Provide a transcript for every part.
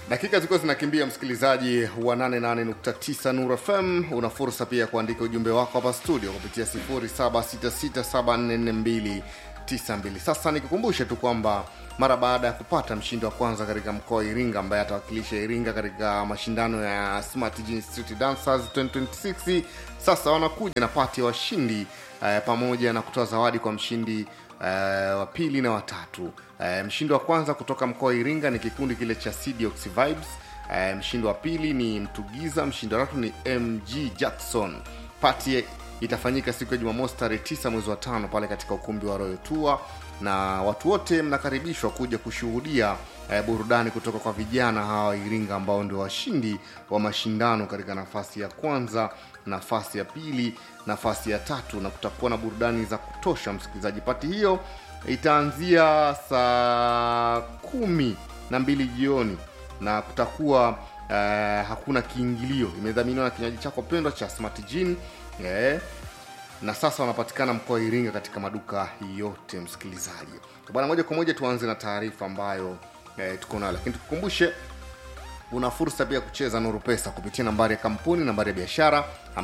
dakika zilikuwa zinakimbia msikilizaji wa 88.9 nur fm una fursa pia ya kuandika ujumbe wako hapa studio kupitia 0766744292 sasa nikikumbushe tu kwamba mara baada ya kupata mshindi wa kwanza katika mkoa wa iringa ambaye atawakilisha iringa katika mashindano ya smart Gene street dancers 2026 sasa wanakuja na pati ya washindi eh, pamoja na kutoa zawadi kwa mshindi uh, wa pili na watatu uh, mshindi wa kwanza kutoka mkoa wa iringa ni kikundi kile cha Cdox vibes uh, mshindi wa pili ni mtugiza mshindi wa tatu ni mg jackson pati itafanyika siku ya jumamosi tarehe 9 mwezi wa tano pale katika ukumbi wa royal tour na watu wote mnakaribishwa kuja kushuhudia eh, burudani kutoka kwa vijana hawa wa iringa ambao ndio washindi wa mashindano katika nafasi ya kwanza nafasi ya pili nafasi ya tatu na kutakuwa na burudani za kutosha msikilizaji pati hiyo itaanzia saa kumi na mbili jioni na kutakuwa eh, hakuna kiingilio imedhaminiwa na kinywaji chako pendwa cha smart Gin, eh, na sasa wanapatikana mkoa wa iringa katika maduka yote msikilizaji bwana moja kwa moja tuanze na taarifa ambayo eh, tuko nayo lakini tukukumbushe una fursa pia kucheza nuru pesa kupitia nambari ya kampuni nambari ya biashara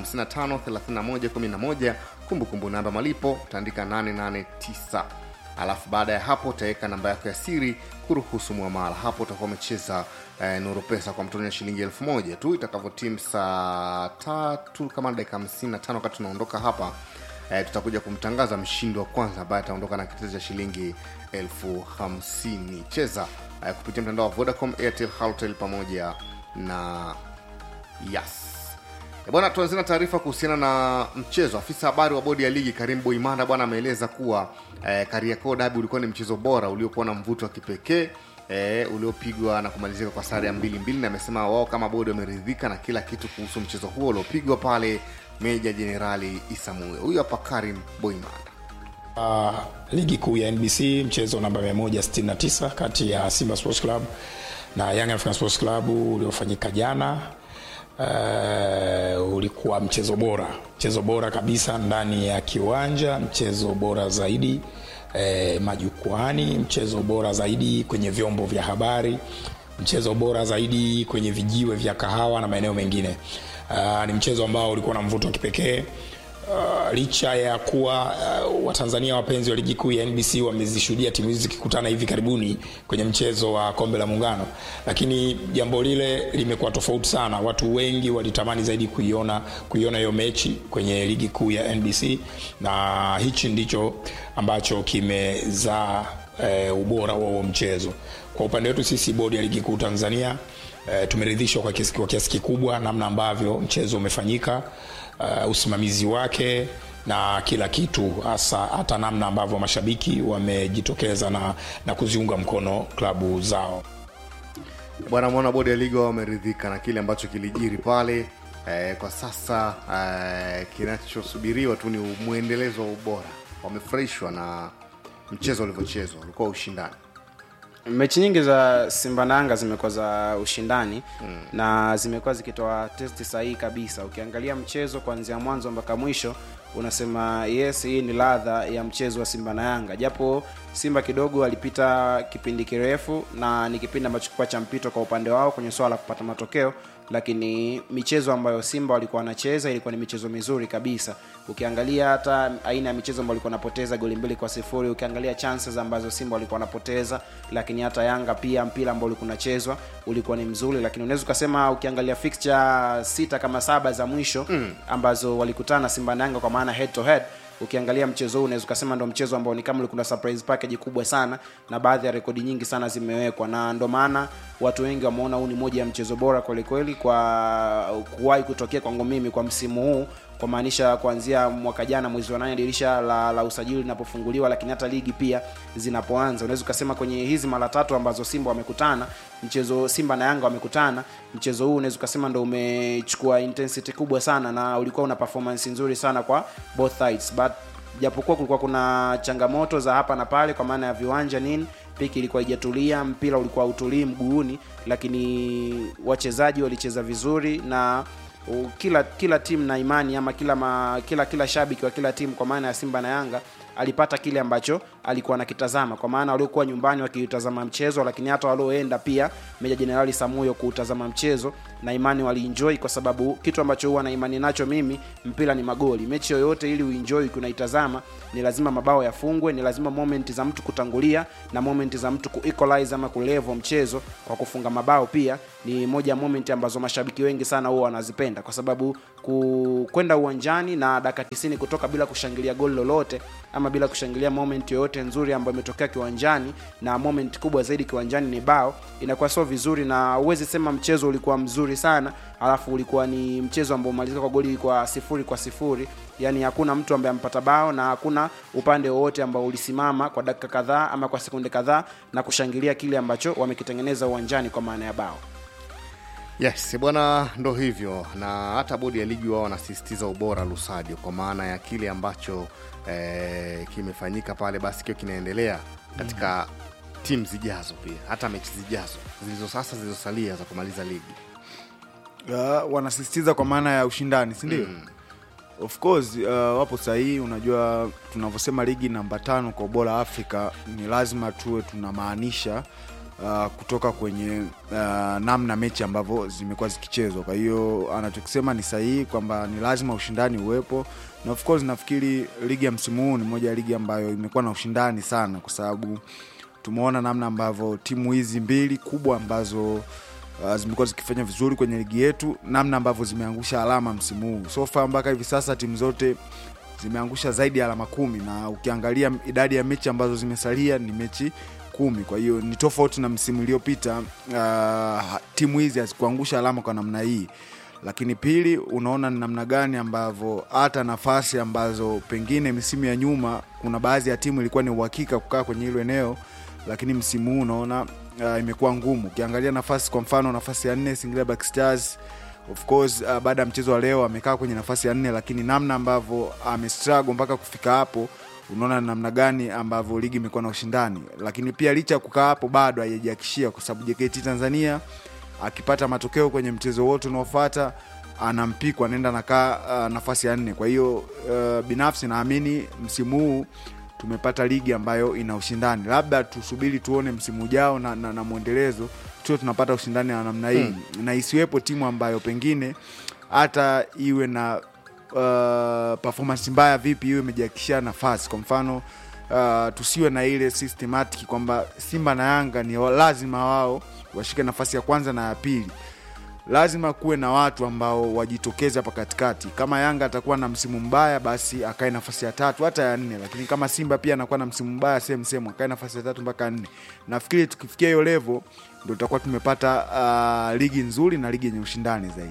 553111 kumbukumbu namba malipo utaandika 889 alafu baada ya hapo utaweka namba yako ya siri kuruhusu mwamala hapo utakuwa umecheza eh, nuru pesa kwa mtoni ya shilingi elfu moja tu itakavyotimu saa tatu kama dakika 55 wakati tunaondoka hapa eh, tutakuja kumtangaza mshindi wa kwanza ambaye ataondoka na kitezi cha shilingi elfu hamsini cheza eh, kupitia mtandao wa vodacom airtel haltel pamoja na yas E bwana tuanzie na taarifa kuhusiana na mchezo afisa habari wa bodi ya ligi karim boimanda bwana ameeleza kuwa eh, kariakoo dabi ulikuwa ni mchezo bora uliokuwa na mvuto wa kipekee eh, uliopigwa na kumalizika kwa sare ya mbili mbili na amesema wao kama bodi wameridhika na kila kitu kuhusu mchezo huo uliopigwa pale meja jenerali isamue huyu hapa karim boimanda Uh, ligi kuu ya nbc mchezo namba 169 kati ya simba sports club na young african sports club uliofanyika jana uh, ulikuwa mchezo bora mchezo bora kabisa ndani ya kiwanja mchezo bora zaidi eh, majukwani mchezo bora zaidi kwenye vyombo vya habari mchezo bora zaidi kwenye vijiwe vya kahawa na maeneo mengine uh, ni mchezo ambao ulikuwa na mvuto wa kipekee Uh, licha ya kuwa uh, watanzania wapenzi wa ligi kuu ya nbc wamezishuhudia timu hizi zikikutana hivi karibuni kwenye mchezo wa kombe la muungano lakini jambo lile limekuwa tofauti sana watu wengi walitamani zaidi kuiona kuiona hiyo mechi kwenye ligi kuu ya nbc na hichi ndicho ambacho kimezaa uh, ubora wa huo mchezo kwa upande wetu sisi bodi ya ligi kuu tanzania uh, tumeridhishwa kwa kiasi, kwa kiasi kikubwa namna ambavyo mchezo umefanyika uh, usimamizi wake na kila kitu hasa hata namna ambavyo mashabiki wamejitokeza na, na kuziunga mkono klabu zao bwana mwana bodi ya ligi wao wameridhika na kile ambacho kilijiri pale eh, kwa sasa eh, kinachosubiriwa tu ni mwendelezo wa ubora wamefurahishwa na mchezo ulivyochezwa ulikuwa ushindani mechi nyingi za simba na yanga zimekuwa za ushindani mm. na zimekuwa zikitoa testi sahihi kabisa ukiangalia mchezo kuanzia mwanzo mpaka mwisho unasema yes hii ni ladha ya mchezo wa simba na yanga japo simba kidogo alipita kipindi kirefu na ni kipindi ambacho kilikuwa cha mpito kwa upande wao kwenye swala la kupata matokeo lakini michezo ambayo simba walikuwa wanacheza ilikuwa ni michezo mizuri kabisa ukiangalia hata aina ya michezo ambayo walikuwa wanapoteza goli mbili kwa sifuri ukiangalia chances ambazo simba walikuwa wanapoteza lakini hata yanga pia mpira ambao ulikuwa unachezwa ulikuwa ni mzuri lakini unaweza ukasema ukiangalia fixture sita kama saba za mwisho mm. ambazo walikutana simba na yanga kwa maana head to head ukiangalia mchezo huu unaweza ukasema ndo mchezo ambao ni kama ulikuwa na surprise package kubwa sana na baadhi ya rekodi nyingi sana zimewekwa na ndo maana watu wengi wameona huu ni moja ya mchezo bora kwelikweli kwa kuwahi kutokea kwangu mimi kwa msimu huu kwa maanisha kuanzia mwaka jana mwezi wa nane dirisha la, la usajili linapofunguliwa lakini hata ligi pia zinapoanza unaweza ukasema kwenye hizi mara tatu ambazo simba wamekutana mchezo simba na yanga wamekutana mchezo huu unaweza ukasema ndo umechukua intensity kubwa sana na ulikuwa una performance nzuri sana kwa both sides but japokuwa kulikuwa kuna changamoto za hapa na pale kwa maana ya viwanja nini piki ilikuwa ijatulia mpira ulikuwa utulii mguuni lakini wachezaji walicheza vizuri na uh, kila kila timu na imani ama kila ma, kila kila shabiki wa kila timu kwa maana ya simba na yanga alipata kile ambacho alikuwa anakitazama kwa maana waliokuwa nyumbani wakiutazama mchezo lakini hata walioenda pia meja jenerali samuyo kuutazama mchezo na imani walienjoy kwa sababu kitu ambacho huwa na imani nacho mimi mpira ni magoli mechi yoyote ili uenjoy kunaitazama ni lazima mabao yafungwe ni lazima moment za mtu kutangulia na moment za mtu kuequalize ama kulevo mchezo kwa kufunga mabao pia ni moja ya moment ambazo mashabiki wengi sana huwa wanazipenda kwa sababu ku- kwenda uwanjani na dakika 90 kutoka bila kushangilia goli lolote ama bila kushangilia moment yoyote nzuri ambayo imetokea kiwanjani na moment kubwa zaidi kiwanjani ni bao inakuwa sio vizuri na huwezi sema mchezo ulikuwa mzuri sana alafu ulikuwa ni mchezo ambao umalizika kwa goli kwa sifuri kwa sifuri yani hakuna mtu ambaye amepata bao na hakuna upande wowote ambao ulisimama kwa dakika kadhaa ama kwa sekunde kadhaa na kushangilia kile ambacho wamekitengeneza uwanjani kwa maana ya bao yes bwana ndo hivyo na hata bodi ya ligi wao wanasisitiza ubora lusadio kwa maana ya kile ambacho eh, kimefanyika pale basi kiwa kinaendelea katika mm. timu zijazo pia hata mechi zijazo zilizo sasa zilizosalia za kumaliza ligi uh, wanasisitiza kwa maana ya ushindani sindio mm. of course uh, wapo sahihi unajua tunavyosema ligi namba tano kwa ubora afrika ni lazima tuwe tunamaanisha uh, kutoka kwenye uh, namna mechi ambavyo zimekuwa zikichezwa kwa hiyo anachokisema ni sahihi kwamba ni lazima ushindani uwepo na of course nafikiri ligi ya msimu huu ni moja ya ligi ambayo imekuwa na ushindani sana kwa sababu tumeona namna ambavyo timu hizi mbili kubwa ambazo uh, zimekuwa zikifanya vizuri kwenye ligi yetu namna ambavyo zimeangusha alama msimu huu sofa mpaka hivi sasa timu zote zimeangusha zaidi ya alama kumi na ukiangalia idadi ya mechi ambazo zimesalia ni mechi kumi kwa hiyo ni tofauti na msimu iliyopita uh, timu hizi hazikuangusha alama kwa namna hii lakini pili unaona ni namna gani ambavyo hata nafasi ambazo pengine misimu ya nyuma kuna baadhi ya timu ilikuwa ni uhakika kukaa kwenye hilo eneo lakini msimu huu unaona uh, imekuwa ngumu ukiangalia nafasi kwa mfano nafasi ya nne Singida Black Stars of course uh, baada ya mchezo wa leo amekaa kwenye nafasi ya nne lakini namna ambavyo amestruggle mpaka kufika hapo unaona namna gani ambavyo ligi imekuwa na ushindani lakini pia licha ya kukaa hapo bado haijajiakishia kwa sababu JKT Tanzania akipata matokeo kwenye mchezo wote unaofuata anampikwa anaenda nakaa uh, nafasi ya nne kwa hiyo uh, binafsi naamini msimu huu tumepata ligi ambayo ina ushindani labda tusubiri tuone msimu ujao na, na, na mwendelezo tuo tunapata ushindani wa namna hii hmm. na isiwepo timu ambayo pengine hata iwe na uh, performance mbaya vipi iwe imejiakishia nafasi kwa mfano uh, tusiwe na ile systematic kwamba simba na yanga ni lazima wao washike nafasi ya kwanza na ya pili lazima kuwe na watu ambao wajitokeze hapa katikati kama yanga atakuwa na msimu mbaya basi akae nafasi ya tatu hata ya nne lakini kama simba pia anakuwa na msimu mbaya sehemu sehemu akae nafasi ya tatu mpaka nne nafikiri tukifikia hiyo levo ndo tutakuwa tumepata uh, ligi nzuri na ligi yenye ushindani zaidi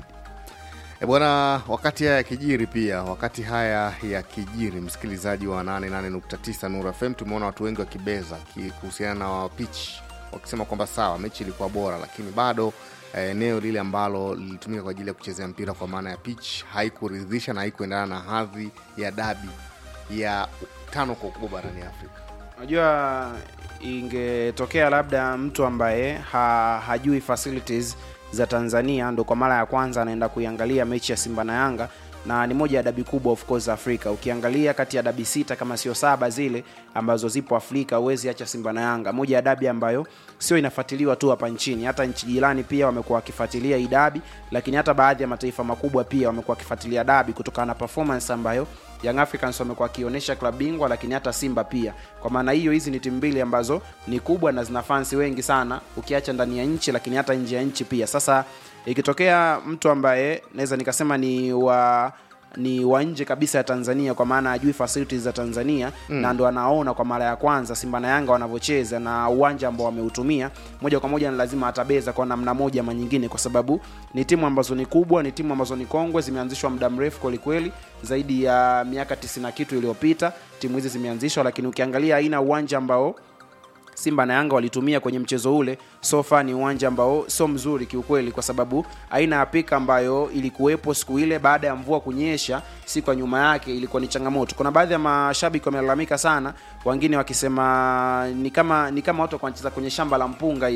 E bwana, wakati haya yakijiri pia, wakati haya yakijiri, msikilizaji wa 88.9 Nuru FM, tumeona watu wengi wakibeza ki- kuhusiana na pitch, wakisema kwamba sawa, mechi ilikuwa bora, lakini bado eh, eneo lile ambalo lilitumika kwa ajili ya kuchezea mpira kwa maana ya pitch haikuridhisha na haikuendana na hadhi ya dabi ya tano kwa ukubwa barani Afrika. unajua ingetokea labda mtu ambaye ha, hajui facilities za tanzania ndo kwa mara ya kwanza anaenda kuiangalia mechi ya simba na yanga na ni moja ya dabi kubwa of course afrika ukiangalia kati ya dabi sita kama sio saba zile ambazo zipo afrika huwezi acha simba na yanga moja ya dabi ambayo sio inafuatiliwa tu hapa nchini hata nchi jirani pia wamekuwa wakifuatilia hii dabi lakini hata baadhi ya mataifa makubwa pia wamekuwa wakifuatilia dabi kutokana na performance ambayo young africans wamekuwa wakionyesha klab bingwa lakini hata simba pia kwa maana hiyo hizi ni timu mbili ambazo ni kubwa na zina fansi wengi sana ukiacha ndani ya nchi lakini hata nje ya nchi pia sasa ikitokea mtu ambaye naweza nikasema ni wa ni wa nje kabisa ya tanzania kwa maana ajui facilities za tanzania mm. na ndo anaona kwa mara ya kwanza simba na yanga wanavyocheza na uwanja ambao wameutumia moja kwa moja ni lazima atabeza kwa namna moja ama nyingine kwa sababu ni timu ambazo ni kubwa ni timu ambazo ni kongwe zimeanzishwa muda mrefu kwelikweli zaidi ya miaka 90 na kitu iliyopita timu hizi zimeanzishwa lakini ukiangalia aina uwanja ambao simba na yanga walitumia kwenye mchezo ule sofa ni uwanja ambao sio mzuri kiukweli kwa sababu aina ya pika ambayo ilikuwepo siku ile baada ya mvua kunyesha siku ya nyuma yake ilikuwa ni changamoto kuna baadhi ya mashabiki wamelalamika sana wengine wakisema ni kama ni kama watu wanacheza kwenye shamba la mpunga hivi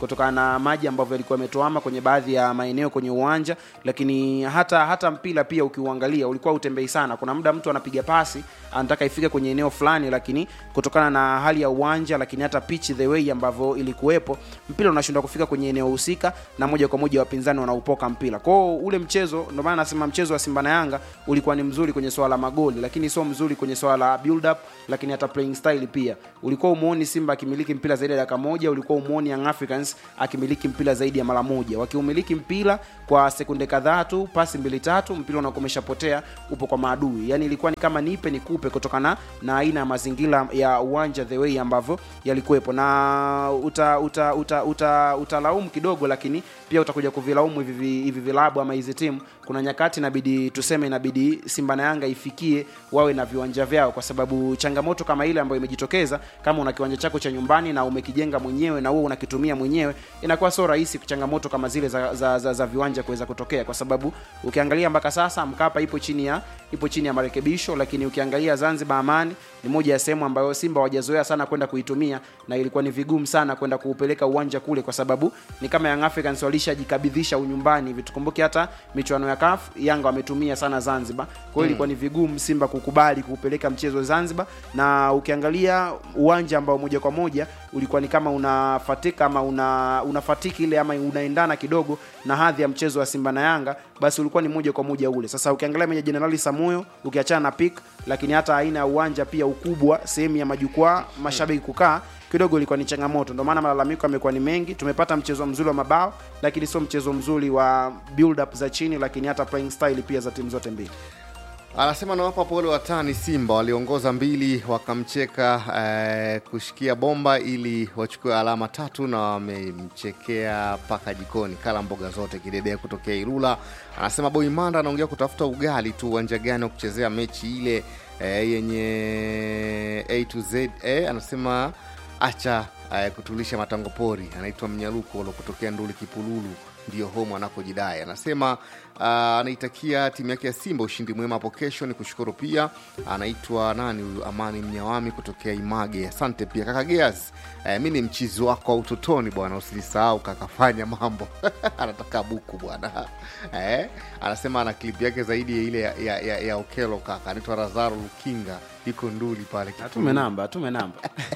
kutokana na maji ambavyo yalikuwa yametuama kwenye baadhi ya maeneo kwenye uwanja lakini hata hata mpira pia ukiuangalia ulikuwa utembei sana kuna muda mtu anapiga pasi anataka ifike kwenye eneo fulani lakini kutokana na hali ya uwanja lakini hata pitch the way ambavyo ilikuwepo mpira unashindwa kufika kwenye eneo husika na moja kwa moja wapinzani wanaupoka mpira kwao ule mchezo ndio maana nasema mchezo wa simba na yanga ulikuwa ni mzuri kwenye swala la magoli lakini sio mzuri kwenye swala la build up lakini hata playing style pia ulikuwa umuoni simba akimiliki mpira zaidi ya dakika moja ulikuwa umuoni young africans akimiliki mpira zaidi ya mara moja wakiumiliki mpira kwa sekunde kadhaa tu pasi mbili tatu mpira unakuwa umeshapotea upo kwa maadui yani ilikuwa ni kama nipe nikupe kutokana na aina ya mazingira ya uwanja the way ambavyo yalikuwepo na uta uta uta uta utalaumu kidogo lakini pia utakuja kuvilaumu hivi vi- hivi vilabu ama hizi timu kuna nyakati inabidi tuseme inabidi simba na yanga ifikie wawe na viwanja vyao kwa sababu changamoto kama ile ambayo imejitokeza kama una kiwanja chako cha nyumbani na umekijenga mwenyewe na wewe unakitumia mwenyewe inakuwa sio rahisi changamoto kama zile za, za, za, za viwanja kuweza kutokea kwa sababu ukiangalia mpaka sasa mkapa ipo chini ya ipo chini ya marekebisho lakini ukiangalia zanzibar amani ni moja ya sehemu ambayo simba hawajazoea sana kwenda kuitumia na ilikuwa ni vigumu sana kwenda kuupeleka uwanja kule kwa sababu ni kama young africans walishajikabidhisha unyumbani hivi tukumbuke hata michuano ya kaf yanga wametumia sana zanzibar kwa hiyo ilikuwa ni vigumu simba kukubali kuupeleka mchezo zanzibar na ukiangalia uwanja ambao moja kwa moja ulikuwa ni kama unafatika ama una unafatiki ile ama unaendana kidogo na hadhi ya mchezo wa simba na yanga basi ulikuwa ni moja kwa moja ule sasa ukiangalia meja jenerali samuyo ukiachana na pik lakini hata aina ya uwanja pia ukubwa sehemu ya majukwaa mashabiki kukaa kidogo ilikuwa ni changamoto ndio maana malalamiko yamekuwa ni mengi tumepata mchezo mzuri wa mabao lakini sio mchezo mzuri wa build up za chini lakini hata playing style pia za timu zote mbili anasema nawapa pole watani simba waliongoza mbili wakamcheka eh, kushikia bomba ili wachukue alama tatu na wamemchekea mpaka jikoni kala mboga zote kidedea kutokea irula anasema boimanda anaongea kutafuta ugali tu uwanja gani wa kuchezea mechi ile eh, yenye a to z eh, anasema acha eh, kutulisha matango pori anaitwa mnyaluko ulo kutokea nduli kipululu ndio home anakojidai anasema uh, anaitakia timu yake ya simba ushindi mwema hapo kesho ni kushukuru pia anaitwa nani huyu amani mnyawami kutokea image asante pia kaka geas uh, mi ni mchizi wako wa utotoni bwana usinisahau kakafanya mambo anataka buku bwana eh, anasema ana klip yake zaidi ya ile ya, ya, ya, ya okelo kaka anaitwa razaro lukinga iko nduli pale tume namba tume namba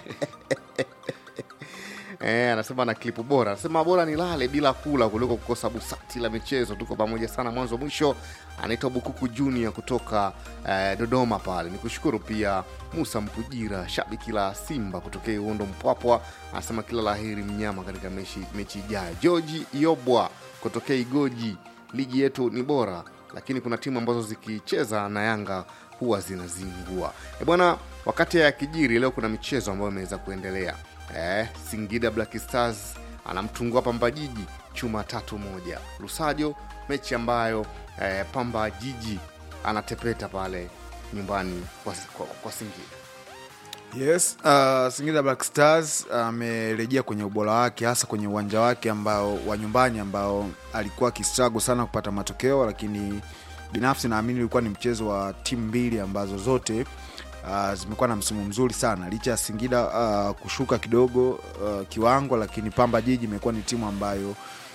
Eh, anasema na klipu bora anasema bora nilale bila kula kuliko kukosa busati la michezo tuko pamoja sana mwanzo mwisho anaitwa bukuku junior kutoka eh, dodoma pale ni kushukuru pia musa mpujira shabiki la simba kutokea uondo mpwapwa anasema kila laheri mnyama katika mechi, mechi ijayo georgi yobwa kutokea igoji ligi yetu ni bora lakini kuna timu ambazo zikicheza na yanga huwa zinazingua e bwana wakati ya kijiri leo kuna michezo ambayo imeweza kuendelea eh, singida black stars anamtungua pamba jiji chuma tatu moja lusajo mechi ambayo eh, pamba jiji anatepeta pale nyumbani kwa, kwa, kwa singida yes uh, singida black stars amerejea kwenye ubora wake hasa kwenye uwanja wake ambao wa nyumbani ambao alikuwa akistrago sana kupata matokeo lakini binafsi naamini ulikuwa ni mchezo wa timu mbili ambazo zote uh, zimekuwa na msimu mzuri sana licha ya singida uh, kushuka kidogo uh, kiwango lakini pamba jiji imekuwa ni timu ambayo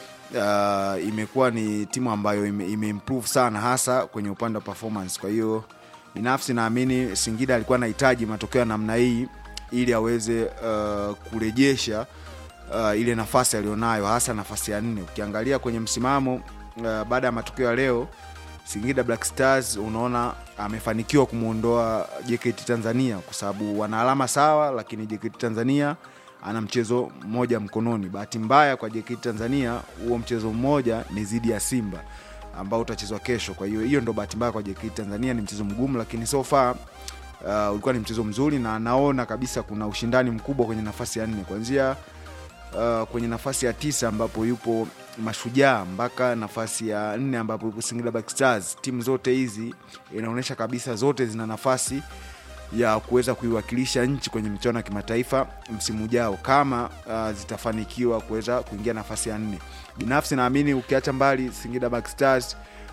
uh, imekuwa ni timu ambayo ime, imeimprove sana hasa kwenye upande wa performance kwa hiyo binafsi naamini singida alikuwa anahitaji matokeo ya namna hii ili aweze uh, kurejesha uh, ile nafasi aliyonayo hasa nafasi ya nne ukiangalia kwenye msimamo uh, baada ya matokeo ya leo singida black stars unaona amefanikiwa kumwondoa jkt tanzania kwa sababu wana alama sawa lakini jkt tanzania ana mchezo mmoja mkononi bahati mbaya kwa jkt tanzania huo mchezo mmoja ni zidi ya simba ambao utachezwa kesho kwa hiyo hiyo ndo bahati mbaya kwa jkt tanzania ni mchezo mgumu lakini so far uh, ulikuwa ni mchezo mzuri na naona kabisa kuna ushindani mkubwa kwenye nafasi ya nne kuanzia uh, kwenye nafasi ya tisa ambapo yupo mashujaa mpaka nafasi ya nne ambapo yupo singida black stars timu zote hizi inaonyesha kabisa zote zina nafasi ya kuweza kuiwakilisha nchi kwenye michuano ya kimataifa msimu ujao kama uh, zitafanikiwa kuweza kuingia nafasi ya nne binafsi naamini ukiacha mbali singida black stars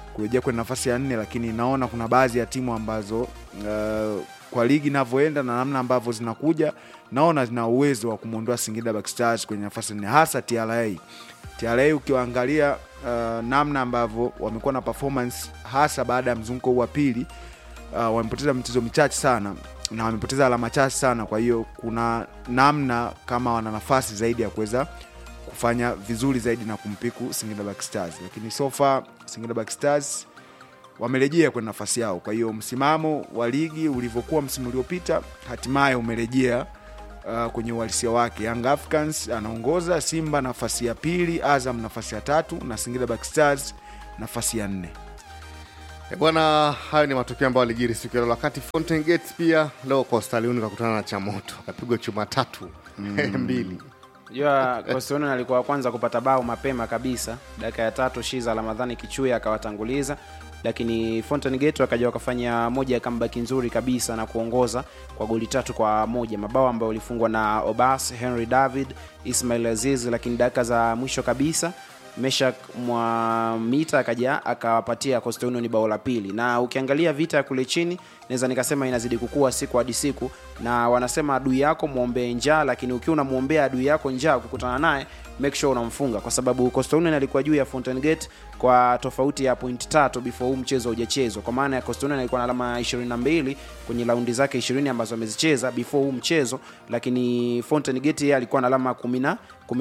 kurejea kwenye nafasi ya nne lakini naona kuna baadhi ya timu ambazo uh, kwa ligi inavyoenda na namna ambavyo zinakuja naona zina uwezo wa kumwondoa singida Black Stars kwenye nafasi ya nne hasa tra tra ukiwaangalia uh, namna ambavyo wamekuwa na performance hasa baada ya mzunguko huu wa pili uh, wamepoteza michezo michache sana na wamepoteza alama chache sana kwa hiyo kuna namna kama wana nafasi zaidi ya kuweza kufanya vizuri zaidi na kumpiku Singida Black Stars, lakini so far Singida Black Stars wamerejea kwenye nafasi yao. Kwa hiyo msimamo wa ligi ulivyokuwa msimu uliopita hatimaye umerejea uh, kwenye uhalisia wake. Young Africans anaongoza, Simba nafasi ya pili, Azam nafasi ya tatu na Singida Black Stars nafasi ya nne. E bwana, hayo ni matokeo ambayo alijiri siku ya leo. Wakati Fountain Gates pia leo Coastal Union kakutana na Chamoto akapigwa chuma tatu mbili. jua Coastal Union alikuwa wa kwanza kupata bao mapema kabisa dakika ya tatu shiza ramadhani kichuya akawatanguliza lakini Fountain Gate wakaja wakafanya moja ya comeback nzuri kabisa na kuongoza kwa goli tatu kwa moja mabao ambayo walifungwa na Obas Henry David Ismail Aziz lakini dakika za mwisho kabisa Meshak Mwamita akaja akawapatia Coastal Union bao la pili, na ukiangalia vita ya kule chini naweza nikasema inazidi kukua siku hadi siku, na wanasema adui yako mwombee njaa, lakini ukiwa unamwombea adui yako njaa, ukikutana naye make sure unamfunga, kwa sababu Coastal Union alikuwa juu ya Fountain Gate kwa tofauti ya point tatu before huu mchezo hujachezwa, kwa maana ya Coastal Union alikuwa na alama 22 kwenye raundi zake 20 ambazo amezicheza before huu mchezo, lakini Fountain Gate yeye alikuwa na alama 10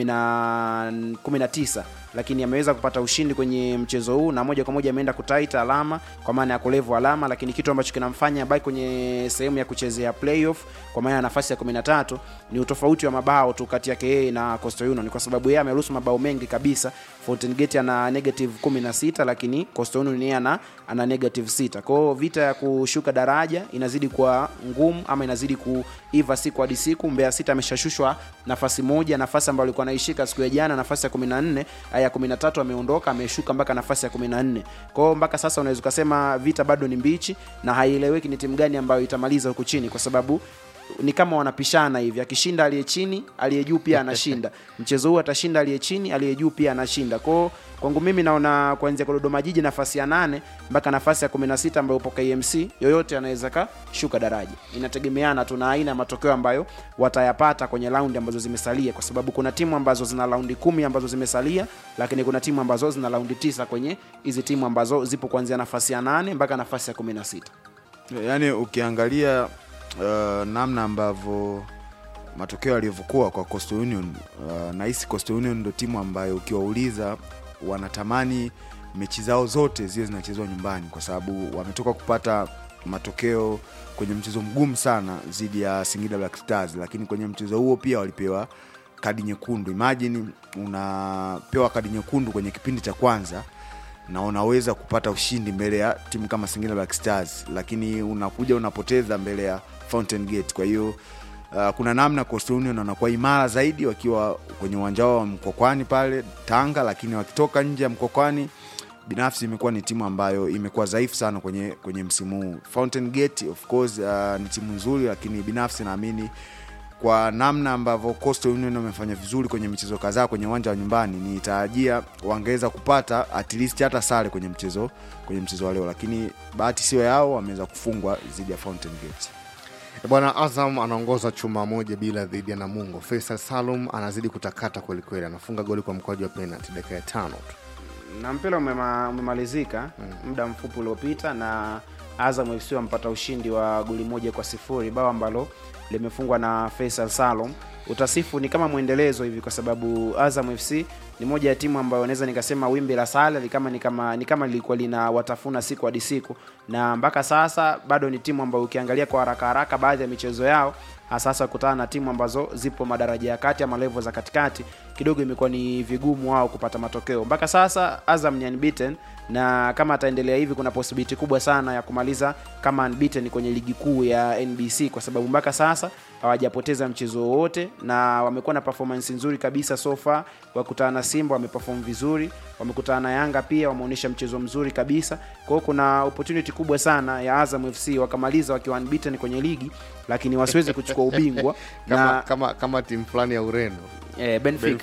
10 19 lakini ameweza kupata ushindi kwenye mchezo huu na moja kwa moja ameenda kutaita alama kwa maana ya kulevu alama, lakini kitu ambacho kinamfanya baki kwenye sehemu ya kuchezea playoff kwa maana ya nafasi ya 13 ni utofauti wa mabao tu kati yake yeye na Coastal Union, kwa sababu yeye ameruhusu mabao mengi kabisa. Fountain Gate ana negative 16 lakini Coastal Union yeye ana ana negative 6. Kwa hiyo vita ya kushuka daraja inazidi kuwa ngumu ama inazidi kuiva siku hadi siku. Mbeya City ameshashushwa nafasi moja, nafasi ambayo alikuwa anaishika siku ya jana, nafasi ya 14 ya 13 ameondoka, ameshuka mpaka nafasi ya 14. Kwa hiyo mpaka sasa unaweza ukasema vita bado ni mbichi na haieleweki ni timu gani ambayo itamaliza huku chini, kwa sababu ni kama wanapishana hivi, akishinda aliye chini, aliye juu pia anashinda. Mchezo huu atashinda aliye chini, aliye juu pia anashinda. Kwao kwangu mimi naona kuanzia kwa Dodoma Jiji nafasi ya nane mpaka nafasi ya 16 ambayo upo KMC, yoyote anaweza kashuka daraja. Inategemeana tu na aina ya matokeo ambayo watayapata kwenye raundi ambazo zimesalia, kwa sababu kuna timu ambazo zina raundi kumi ambazo zimesalia, lakini kuna timu ambazo zina raundi tisa kwenye hizi timu ambazo zipo kuanzia nafasi ya nane mpaka nafasi ya 16. Yaani ukiangalia uh, namna ambavyo matokeo yalivyokuwa kwa Coastal Union uh, nahisi Coastal Union ndo timu ambayo ukiwauliza wanatamani mechi zao zote ziwe zinachezwa nyumbani, kwa sababu wametoka kupata matokeo kwenye mchezo mgumu sana dhidi ya Singida Black Stars, lakini kwenye mchezo huo pia walipewa kadi nyekundu. Imagine unapewa kadi nyekundu kwenye kipindi cha kwanza na unaweza kupata ushindi mbele ya timu kama Singida Black Stars, lakini unakuja unapoteza mbele ya Fountain Gate. Kwa hiyo uh, kuna namna Coastal Union wanakuwa imara zaidi wakiwa kwenye uwanja wao wa Mkokwani pale Tanga, lakini wakitoka nje ya Mkokwani, binafsi imekuwa ni timu ambayo imekuwa dhaifu sana kwenye, kwenye msimu huu. Fountain Gate of course uh, ni timu nzuri, lakini binafsi naamini kwa namna ambavyo Coastal Union wamefanya vizuri kwenye michezo kadhaa kwenye uwanja wa nyumbani, nitarajia wangeweza kupata at least hata sare kwenye mchezo kwenye mchezo wa leo, lakini bahati sio yao, wameweza kufungwa dhidi ya Fountain Gate. E bwana, Azam anaongoza chuma moja bila dhidi ya Namungo. Faisal Salum anazidi kutakata kwelikweli, anafunga goli kwa mkwaju wa penalti dakika ya tano tu. na mpira umema, umemalizika muda mfupi uliopita na Azam FC wampata ushindi wa goli moja kwa sifuri bao ambalo limefungwa na Faisal Salum. Utasifu ni kama mwendelezo hivi, kwa sababu Azam FC ni moja ya timu ambayo naweza nikasema wimbi la sale ni kama ni kama ni kama lilikuwa lina watafuna siku hadi siku, na mpaka sasa bado ni timu ambayo ukiangalia kwa haraka haraka baadhi ya michezo yao hasa hasa kutana na timu ambazo zipo madaraja ya kati ama level za katikati, kidogo imekuwa ni vigumu wao kupata matokeo. Mpaka sasa Azam ni unbeaten, na kama ataendelea hivi, kuna possibility kubwa sana ya kumaliza kama unbeaten kwenye ligi kuu ya NBC, kwa sababu mpaka sasa hawajapoteza mchezo wowote na wamekuwa na performance nzuri kabisa so far. Wakutana na Simba wameperform vizuri, wamekutana na Yanga pia wameonyesha mchezo mzuri kabisa. Kwa hiyo kuna opportunity kubwa sana ya Azam FC wakamaliza wakiwa unbeaten kwenye ligi, lakini wasiweze kuchukua ubingwa Kama, na kama, kama timu fulani ya Ureno eh, Benfica,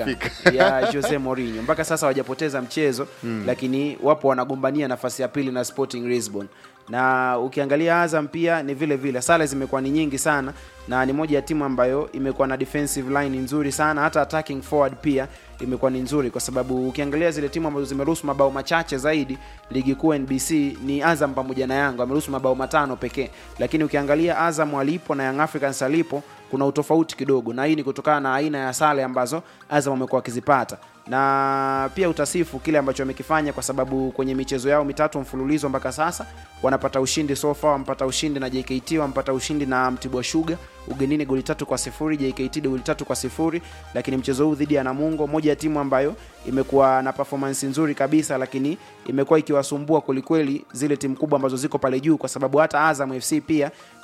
Hawajafika. ya Jose Mourinho mpaka sasa hawajapoteza mchezo mm. lakini wapo wanagombania nafasi ya pili na Sporting Lisbon na ukiangalia Azam pia ni vile vile sare zimekuwa ni nyingi sana na ni moja ya timu ambayo imekuwa na defensive line nzuri sana hata attacking forward pia imekuwa ni nzuri kwa sababu ukiangalia zile timu ambazo zimeruhusu mabao machache zaidi ligi kuu NBC ni Azam pamoja na Yanga wameruhusu mabao matano pekee lakini ukiangalia Azam alipo na Young Africans alipo kuna utofauti kidogo na hii ni kutokana na aina ya sare ambazo Azam wamekuwa wakizipata na pia utasifu kile ambacho wamekifanya kwa sababu kwenye michezo yao mitatu mfululizo mpaka sasa wanapata ushindi so far wampata ushindi na JKT wampata ushindi na Mtibwa Sugar ugenini goli tatu kwa sifuri JKT goli tatu kwa sifuri lakini mchezo huu dhidi ya Namungo moja ya timu ambayo imekuwa na performance nzuri kabisa lakini imekuwa ikiwasumbua kwelikweli zile timu kubwa ambazo ziko pale juu kwa sababu hata Azam FC pia